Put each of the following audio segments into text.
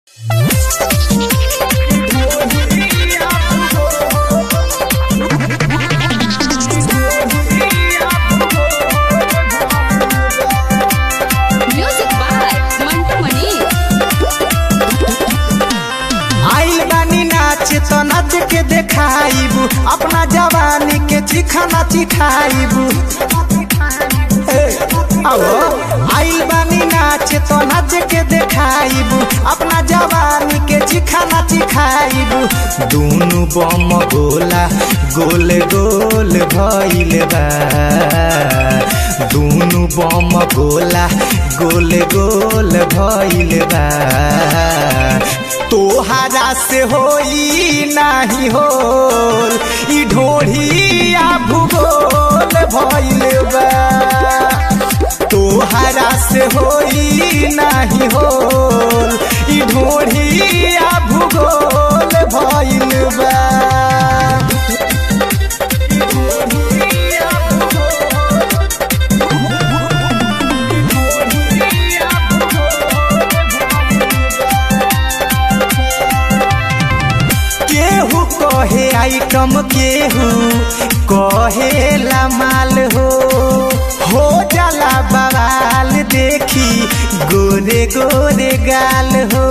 Music by Mantu Mani. आइल बानी नाच तो नाच के देखाइबू अपना जवानी के चिखाना चिखाइबू ए, आओ आइल बानी नाच तो नाच के देखाइबू अपना जवानी के चिखाना चिखाइबू दूनु बम गोला गोल गोल भइल बा दूनु बम गोला गोल गोल भइल बा तोहरा से होई नाही होल ई ढोढ़िया भूगोल भइल बा तोहरा से होई नाही होल ई ढोढ़िया भूगोल भइल बा केहू कहे आइटम केहू कहे ला माल हो हो जाला बवाल देखी गोरे गोरे गाल हो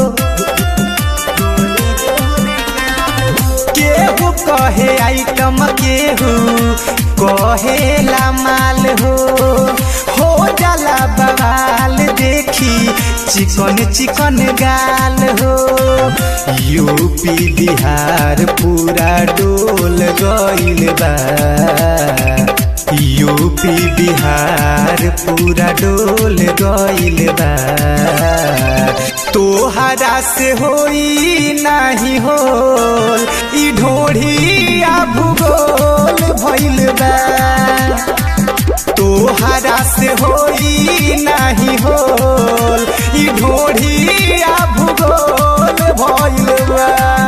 केहू कहे आइटम केहू कहे ला माल हो हो जाला बवाल देखी चिकन चिकन गाल हो यूपी बिहार पूरा डोल गइल बा यूपी बिहार पूरा डोल गइल बा तोहरा से होई नाही होल ई ढोढ़िया भूगोल भइल बा तोहरा से होई नाही होल ई ढोढ़िया भूगोल भइल बा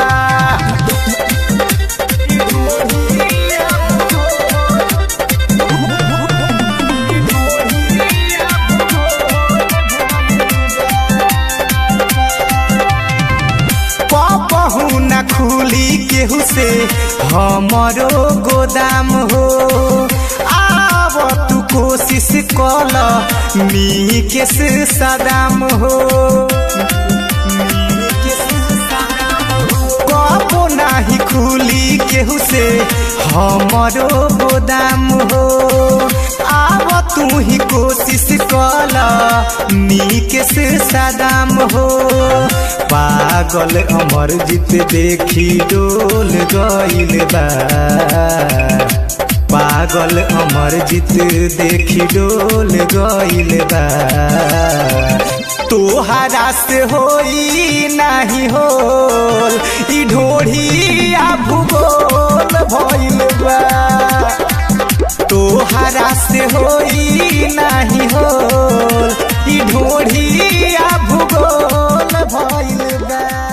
पपहू न खुली केहू से हमरो गोदाम हो आव तू कोशिश कल मी के से सदाम हो कबो नाही खुली केहू से हमरो गोदाम हो आव तू ही कोशिश कल नीक से सदाम हो पागल अमर जीत देखी डोल गइल बा पागल अमर जीत देखी डोल गइल बा तोहरा से होई नाही होल ई ढोढ़िया भूगोल भइल बा तोहरा से होई नाही होल ई ढोढ़िया भूगोल भइल बा